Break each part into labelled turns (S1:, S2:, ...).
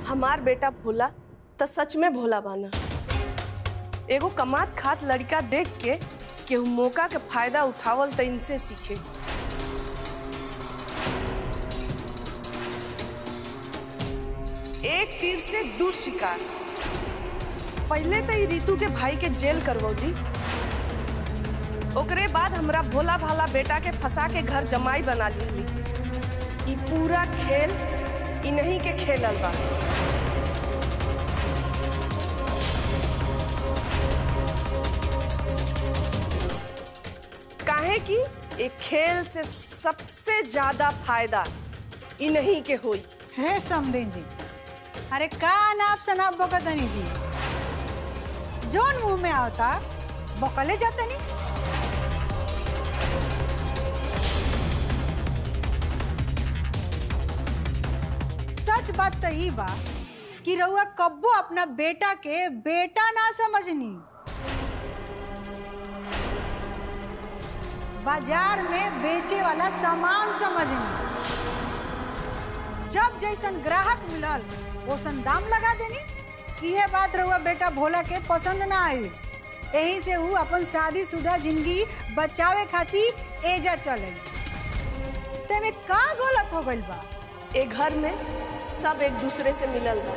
S1: हमार बेटा भोला तो सच में भोला बाना एगो कमात खात लड़का देख के केहू मौका के फायदा उठावल तो इनसे सीखे एक तीर से दू शिकार पहले तो ई रितु के भाई के जेल करवौली ओकरे बाद हमरा भोला भाला बेटा के फंसा के घर जमाई बना ली ई पूरा खेल इन्हीं के खेलल बा काहे कि एक खेल से सबसे ज्यादा फायदा इन्हीं के होई
S2: है समदेन जी अरे का नाप सनाप बकतनी जी जोन मुंह में आवता बकले जातनी सच बात तो ही बा कि रउआ कब्बो अपना बेटा के बेटा ना समझनी बाजार में बेचे वाला सामान समझनी जब जैसन ग्राहक मिलल ओसन दाम लगा देनी इहे बात रहुआ बेटा भोला के पसंद ना आई यही से ऊ अपन शादीशुदा जिंदगी बचावे खातिर एजा चले तेमे का गलत हो गइल बा
S1: ए घर में सब एक दूसरे से मिलल बा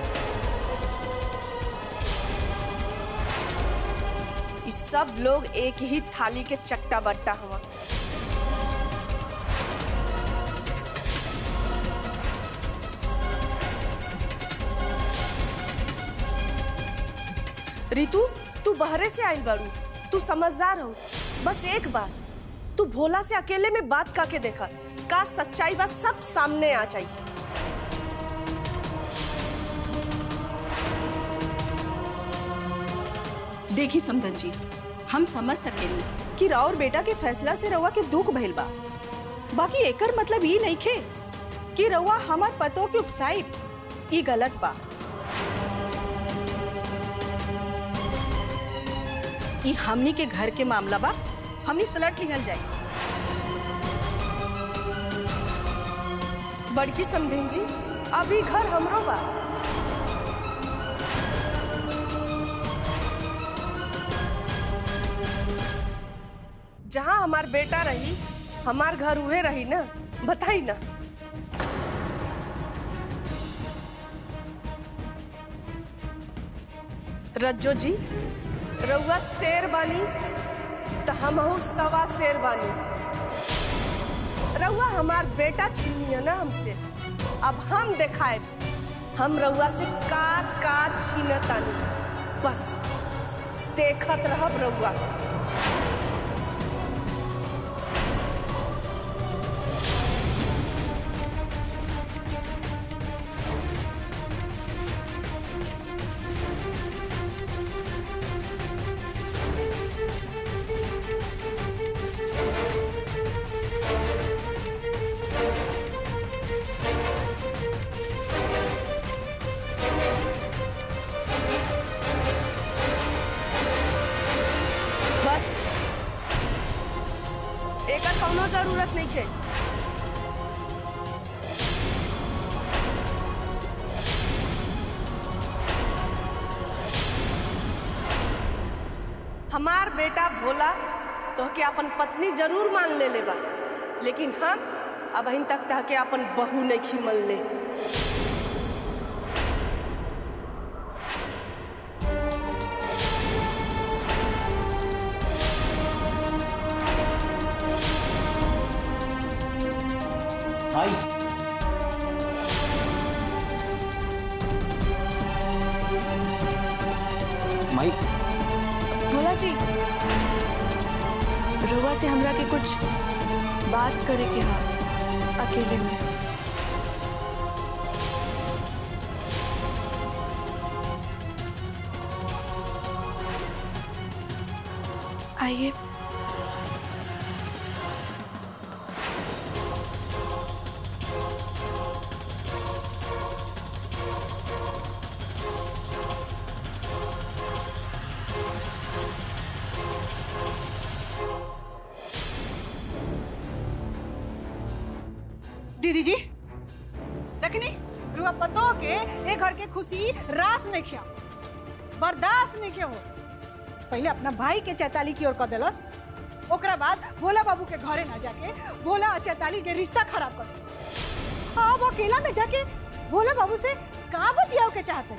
S1: ई सब लोग एक ही थाली के चट्टा बट्टा हवा रितु तू बहरे से आइल बारू तू समझदार हो बस एक बार तू भोला से अकेले में बात करके देखा का सच्चाई बा सब सामने आ जाई
S3: देखी समधन जी हम समझ सकेनी कि राउर बेटा के फैसला से रउआ के दुख भइल बा बाकी एकर मतलब ई नहीं खे कि रउआ हमार पतों के उकसाई ई गलत बा ई हमनी के घर के मामला बा हमनी सलट लिहल जाई
S1: बड़की समधिन जी अभी घर हमरो बा जहाँ हमार बेटा रही हमार घर उहे रही ना बताई ना रज्जो जी रउआ शेर बानी तो हमहू सवा शेर बानी रउआ हमार बेटा छीनिए ना हमसे अब हम देखाए हम रउआ से का का छीनतानी बस देखत रहब रउआ बस एकर कौनो जरूरत नहीं है हमार बेटा भोला तो के अपन पत्नी जरूर मान ले लेबा लेकिन हम अब अहिन तक तह के अपन बहू नहीं खिमल ले
S4: हाय माई
S5: भोला जी रुआ से हमरा के कुछ बात करे के हा अकेले में आइए
S2: दीदी जी देखनी रुआ पतो के ए घर के खुशी रास नहीं खिया बर्दाश्त नहीं के हो पहले अपना भाई के चैताली की ओर कर देलस ओकरा बाद भोला बाबू के घरे ना जाके भोला और चैताली के रिश्ता खराब कर दे हाँ वो अकेला में जाके भोला बाबू से का बतियाओ के चाहते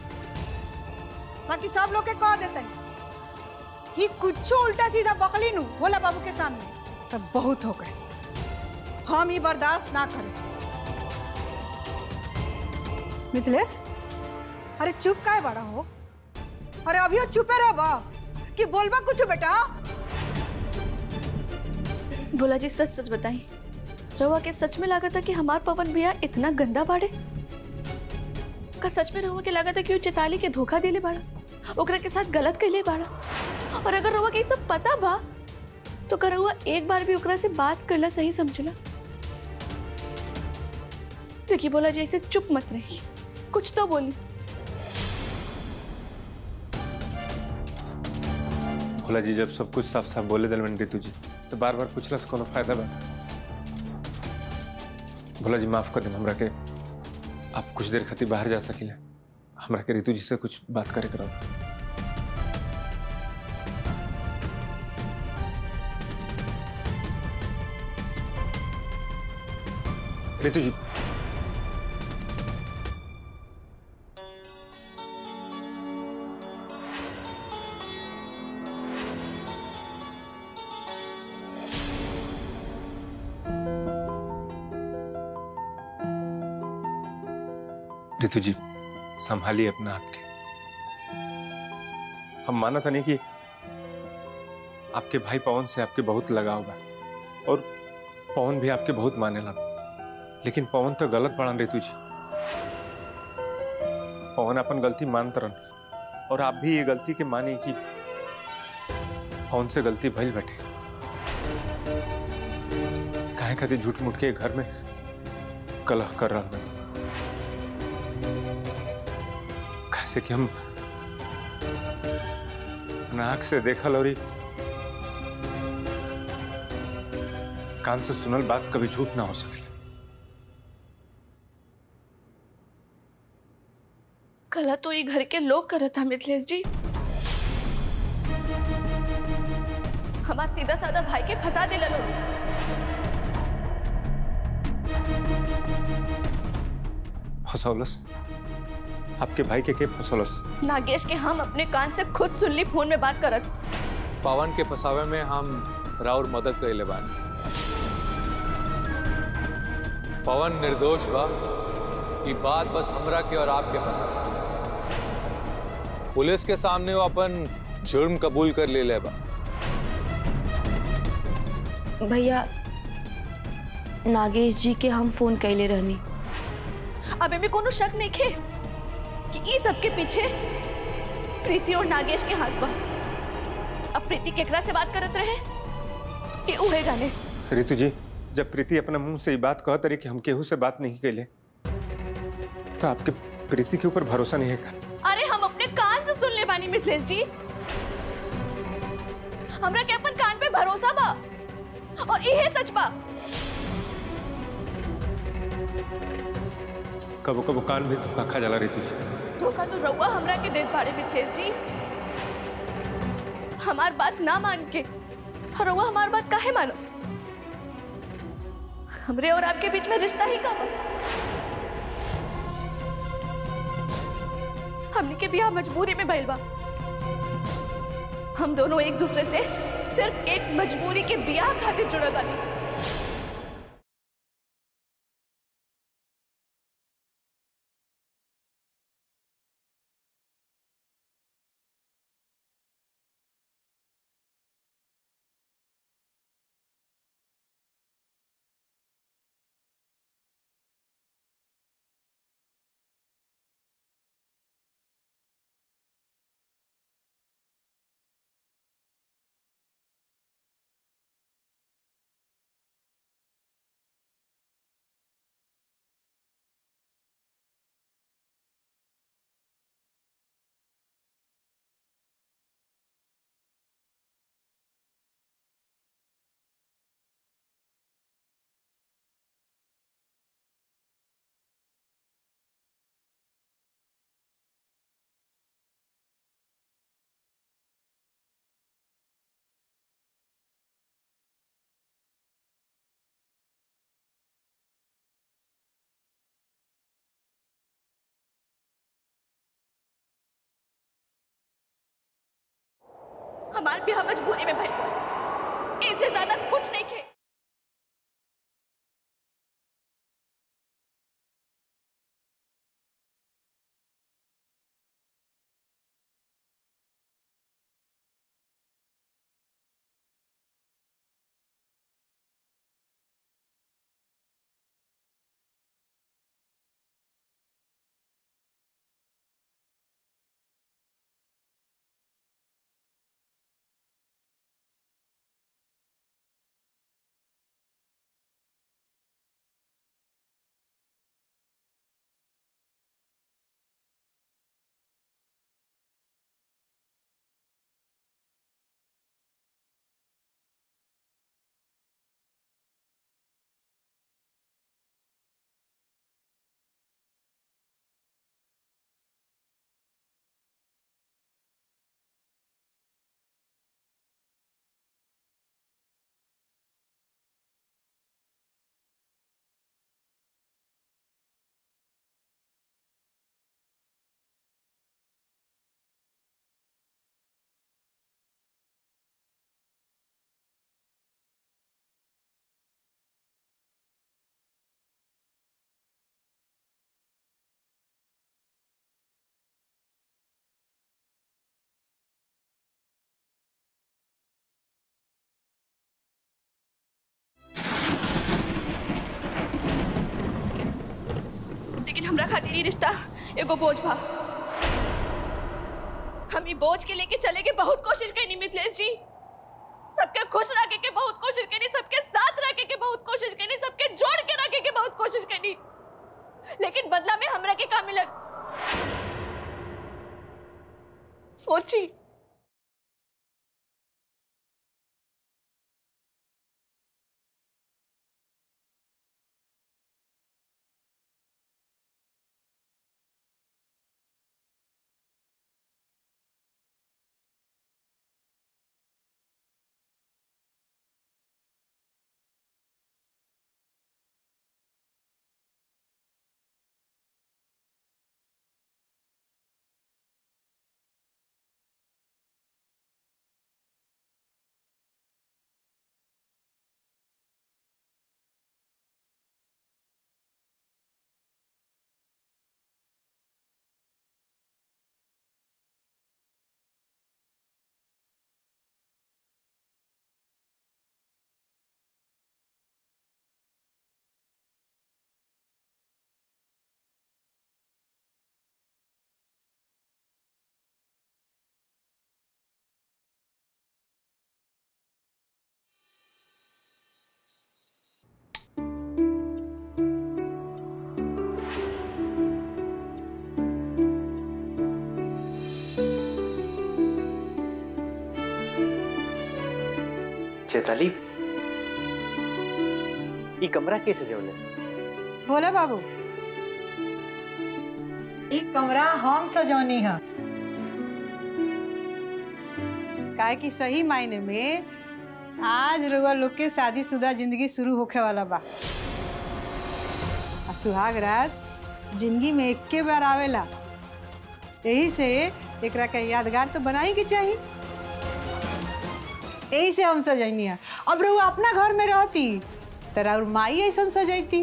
S2: बाकी सब लोग के कह देते कि कुछ उल्टा सीधा बकली नू भोला बाबू के सामने तब बहुत हो गए हम ही बर्दाश्त ना करें मिथिलेश अरे चुप काहे बड़ा हो अरे अभी चुपे रह कि बोलबा कुछ बेटा
S5: भोला जी सच सच बताई रवा के सच में लगा था कि हमार पवन भैया इतना गंदा बाड़े का सच में रवा के लगा था कि वो चिताली के धोखा दिले बाड़ा ओकरा के साथ गलत कैले बाड़ा और अगर रवा के ये सब पता बा तो कर रउआ एक बार भी ओकरा से बात करला सही समझला देखिए बोला जी ऐसे चुप मत रही कुछ तो बोली
S6: भोला जी जब सब कुछ साफ साफ बोले दिल रितु जी तो बार बार पूछला से कोनो फायदा बा भोला जी माफ कर दें हमरा के आप कुछ देर खातिर बाहर जा सकिले हमरा के रितु जी से कुछ बात करे करो रितु जी रितु जी संभालिए अपना आपके हम माना था नहीं कि आपके भाई पवन से आपके बहुत लगाव बा और पवन भी आपके बहुत माने लगा लेकिन पवन तो गलत पड़ा रितु जी पवन अपन गलती मानत रहन और आप भी ये गलती के माने कि पवन से गलती भइल बैठे काहे खातिर झूठ मूठ के घर में कलह कर रहा मैं कैसे कि हम नाक से देखल और कान से सुनल बात कभी झूठ ना हो सके
S5: कला तो ये घर के लोग करत था मिथिलेश जी हमार सीधा साधा भाई के फंसा दिला लोग
S6: फसौलस आपके भाई के के फसौलस
S5: नागेश के हम अपने कान से खुद सुन ली फोन में बात करत
S7: पवन के फसावे में हम राउर मदद करेले बानी पवन निर्दोष बा ई बात बस हमरा के और आपके पता बा। पुलिस के सामने वो अपन जुर्म कबूल कर ले ले बा
S5: भैया नागेश जी के हम फोन कैले रहनी अब में कोनो शक नहीं खे कि ई सबके पीछे प्रीति और नागेश के हाथ बा अब प्रीति केकरा से बात करत रहे कि उहे जाने
S6: रितु जी जब प्रीति अपना मुंह से ये बात कहत रही कि हम केहू से बात नहीं कैले तो आपके प्रीति के ऊपर भरोसा नहीं है का
S5: अरे हम अपने कान से सुन ले बानी मिथिलेश जी हमरा के अपन कान पे भरोसा बा और इहे सच बा
S6: कबो कबो कान भी धोखा खा जाला रितु जी
S5: धोखा तो रउआ हमरा के देत बाड़े मिथिलेश जी हमार बात ना मान के और रउआ हमार बात काहे मानो हमरे और आपके बीच में रिश्ता ही का बा हमने के बियाह मजबूरी में भइल बा हम दोनों एक दूसरे से सिर्फ एक मजबूरी के बियाह खातिर जुड़ल बानी हमार भी हम मजबूरी में भाई इससे ज्यादा कुछ नहीं खे लेकिन हमरा खातिर ई रिश्ता एगो बोझ बा हम ई बोझ के लेके चले के बहुत कोशिश कईनी मिथिलेश जी सबके खुश रखे के बहुत कोशिश कईनी सबके साथ रखे के बहुत कोशिश कईनी सबके जोड़ के रखे के बहुत कोशिश कईनी लेकिन बदला में हमरा के का मिलल सोची
S4: चेताली ई कमरा कैसे जवलस
S2: बोला बाबू
S8: एक कमरा हम सजौनी है
S2: काहे कि सही मायने में आज रउआ लोग के शादीशुदा जिंदगी शुरू होखे वाला बा आ सुहाग रात जिंदगी में इक्के बार आवेला यही से एकरा के यादगार तो बनाई के चाहिए यही से हम सजैनी है अब रउआ अपना घर में रहती तरा और माई ऐसा सजैती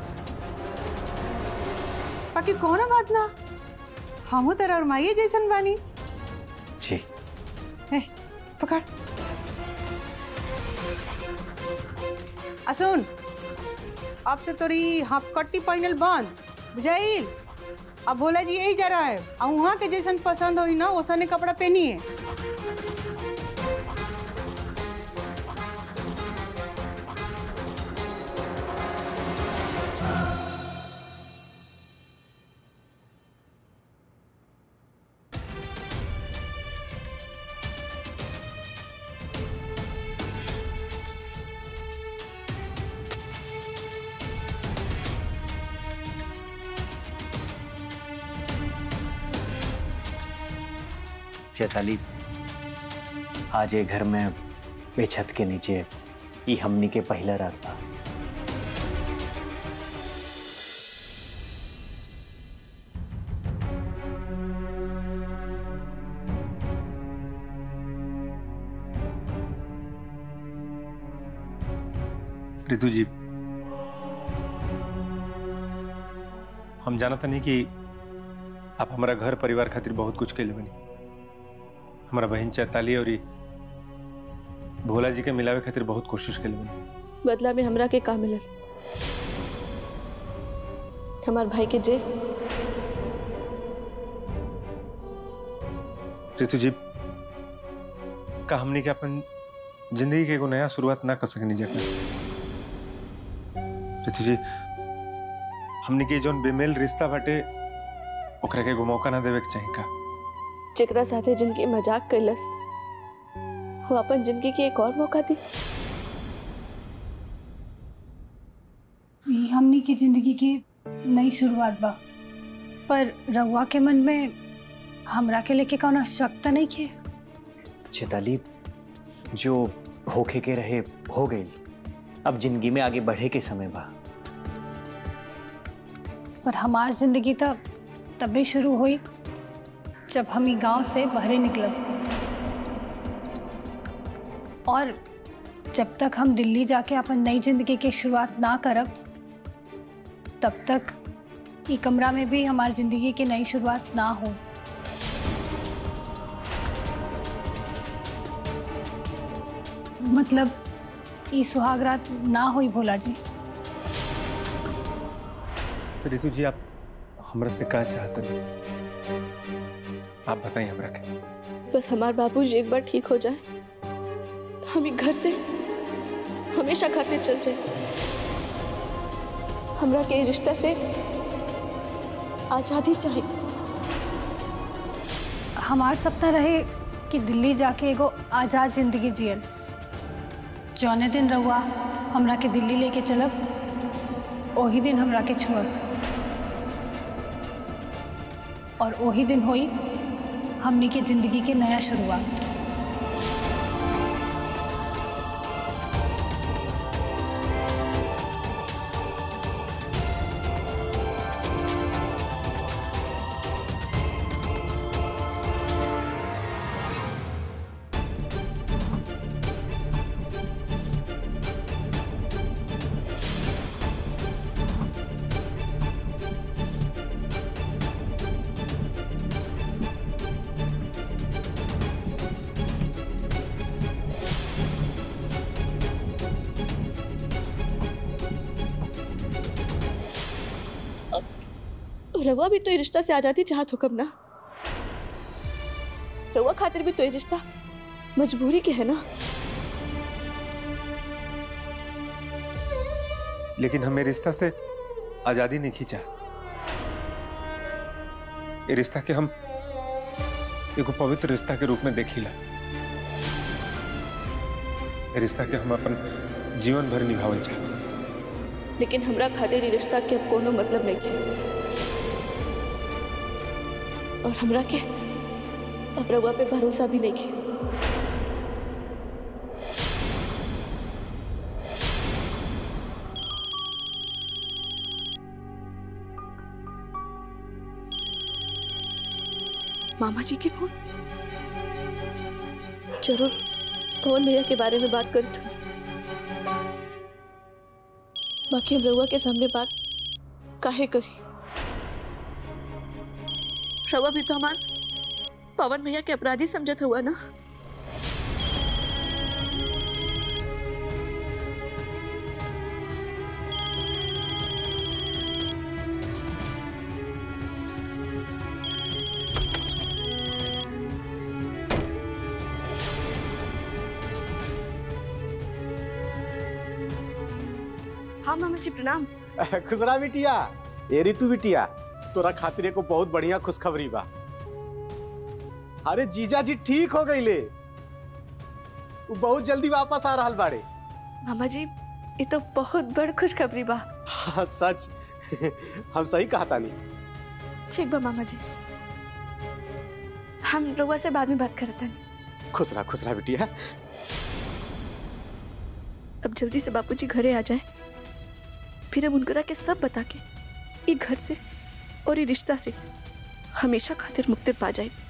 S2: बाकी कोनो बात ना हमू तरा और माई जैसन बानी
S4: जी
S2: ए, पकड़ आ सुन अब से तोरी हपकट्टी पहनल बंद बुझाइल अब भोला जी यही जा रहा है आ वहाँ के जैसन पसंद होई ना वैसने कपड़ा पहनिए
S4: चेताली आज ये घर में ए छत के नीचे ई हमनी के पहला रात बा
S6: रितु जी हम जानता नहीं कि आप हमारा घर परिवार खातिर बहुत कुछ के बनी हमारा बहन चैताली और ई भोला जी के मिलावे खातिर बहुत कोशिश के बनी
S5: बदला में हमरा के का मिलल हमार भाई के जेल
S6: रितु जी का हमने के अपन जिंदगी के एगो नया शुरुआत ना कर सकनी जाके रितु जी हमने के जोन बेमेल रिश्ता बाटे ओकरा के एगो मौका ना देवे के चाही का
S5: जेकरा साथे जिनकी मजाक कैलस वो अपन जिंदगी के एक और मौका दी
S8: ई हमनी की जिंदगी की नई शुरुआत बा पर रउआ के मन में हमरा के लेके कौनो शक त नहीं खे
S4: चेताली जो होखे के रहे हो गई अब जिंदगी में आगे बढ़े के समय बा
S8: पर हमार जिंदगी तो तभी शुरू हुई जब हम ई गांव से बहरे निकलब और जब तक हम दिल्ली जाके अपन नई जिंदगी की शुरुआत ना करब तब तक ई कमरा में भी हमारी जिंदगी की नई शुरुआत ना हो मतलब ई सुहागरात ना हुई भोला जी
S6: तो रितु जी आप हमरा से का चाहते हैं आप बताइए हमरा के
S5: बस हमार बाबूजी एक बार ठीक हो जाए तो हम ही घर से हमेशा खातिर चल जाए हमरा के ई रिश्ता से आज़ादी चाहिए
S8: हमार सपना रहे कि दिल्ली जाके एगो आज़ाद जिंदगी जियल जौने दिन रहुआ हमरा के दिल्ली लेके चलब ओही दिन हमरा के छोड़ब और ओही दिन होई हमनी के जिंदगी के नया शुरुआत
S5: रवा भी तो ये रिश्ता से आज़ादी चाहत हो कब ना रवा खातिर भी तो ये रिश्ता मजबूरी के है ना
S6: लेकिन हमें रिश्ता से आजादी नहीं खींचा ये रिश्ता के हम एगो पवित्र रिश्ता के रूप में देखिला ये रिश्ता के हम अपन जीवन भर निभावल चाहते हैं।
S5: लेकिन हमरा खातिर ये रिश्ता के अब कोनो मतलब नहीं के और हमरा के अब रवा पे भरोसा भी नहीं के मामा जी के फोन जरूर पवन भैया के बारे में बात करी थी बाकी हम रउआ के सामने बात काहे करी रउआ भी तो हमार पवन भैया के अपराधी समझत हुआ ना हाँ मामा जी प्रणाम
S9: खुसरा बिटिया ए ऋतु बिटिया तोरा खातिर एको बहुत बढ़िया खुशखबरी बा अरे जीजा जी ठीक हो गईले उ बहुत जल्दी वापस आ रहल बाड़े
S5: मामा जी ये तो बहुत बड़ खुशखबरी बा
S9: हाँ, सच हम सही कहता नहीं
S5: ठीक बा मामा जी हम रउआ से बाद में बात करते हैं
S9: खुसरा खुसरा बिटिया
S5: अब जल्दी से बापूजी घरे आ जाए फिर अब उनकरा के सब बता के ये घर से और ये रिश्ता से हमेशा खातिर मुक्ति पा जाए